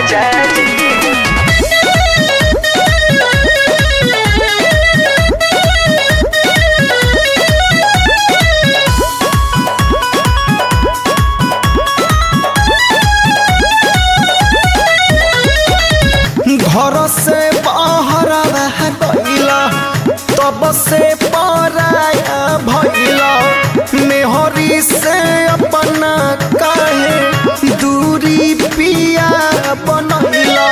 घर से बाहर रह गईला तब से पराया भइला मेहरी से अपना काहे दूरी पिया बनैला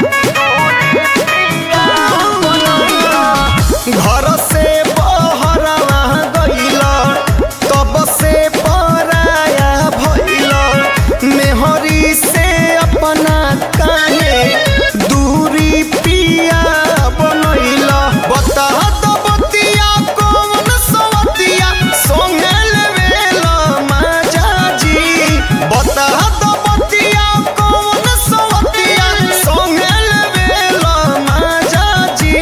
घर से बाहर रह गईला तब से पराया भइला मेहरी से अपना काहे दूरी पिया बनैला बता दो बतिया कौन सवतिया संगे लेवेला माजा जी बता दो बतिया कौन सवतिया संगे लेवेला माजा जी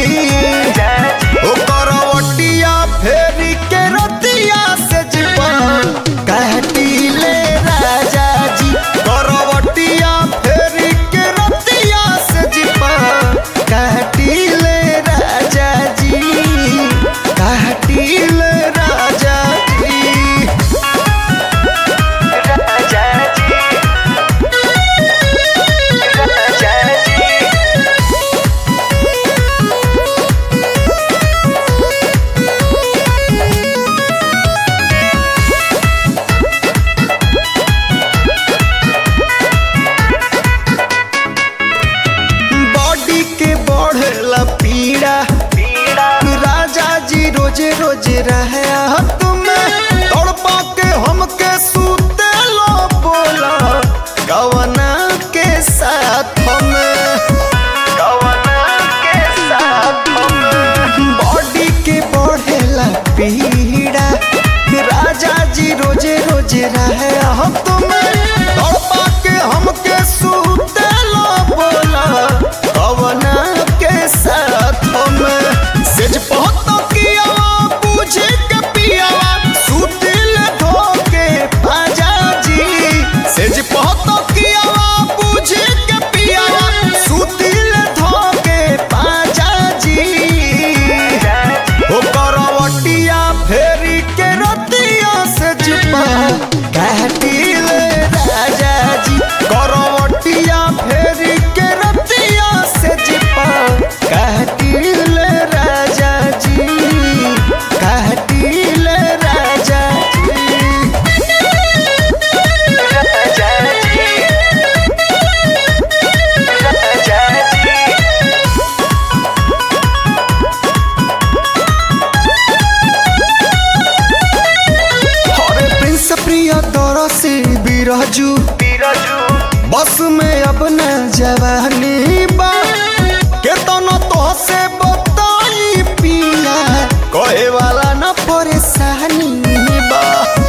ओ करवटिया फेरी के रतिया से जीवन कहतीले राजा जी करवटिया फेरी के रतिया से जीवन कहतीले राजा जी कहतीले राजा जी बॉडी के बढ़ेला पीड़ा राजा जी रोजे रोजे रहे तुम्हें तड़पा के हमके सूते लो बोला कवना के साथ हमें बॉडी के बढ़ेला पीड़ा राजा जी रोजे रोजे रहे तुम्हें तड़पा के हमके सूते लो बोला कवना के साथ हमें सेज पहत कियावा पूछे के पियावा सुतिल धोके आजा जी सेज पहत कियावा पूछे के पियावा सुतिल धोके पाजा जी ओ करवटिया फेरी के रतिया से जुपा कहतिल राजा जी करवटिया फेरी के रतिया से जुपा कहतिल राजा जी कहतिल राजा जी हरे प्रिंस प्रिय दर से बिरजू बस में अब न जवानी बा केतनो तो से बताई पिया कहे वाला न परेशानी बा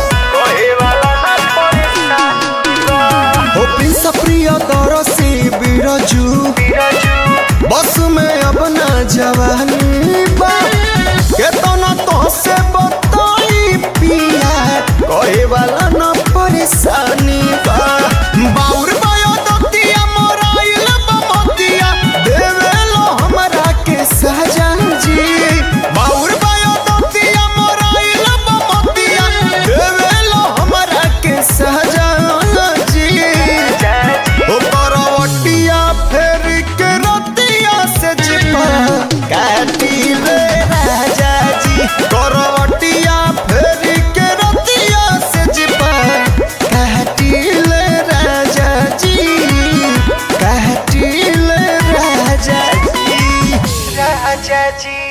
हो प्रिंस प्रिय दर से बिरजू बस में अब न जवानी बा केतना तो से बताई पिया कहे वाला न परेशानी बा बाउर बायो दतिया मोराइल बमतिया देवेलो हमरा के सहजा जी बाउर बायो दतिया मोराइल बमतिया देवेलो हमरा के सहजा जी ओ करवटिया फेर के रतिया से जिपा काटिले राजा जी करवटिया फेर के रतिया से जिपा काटिले राजा जी काटिले राजा जी राजा जी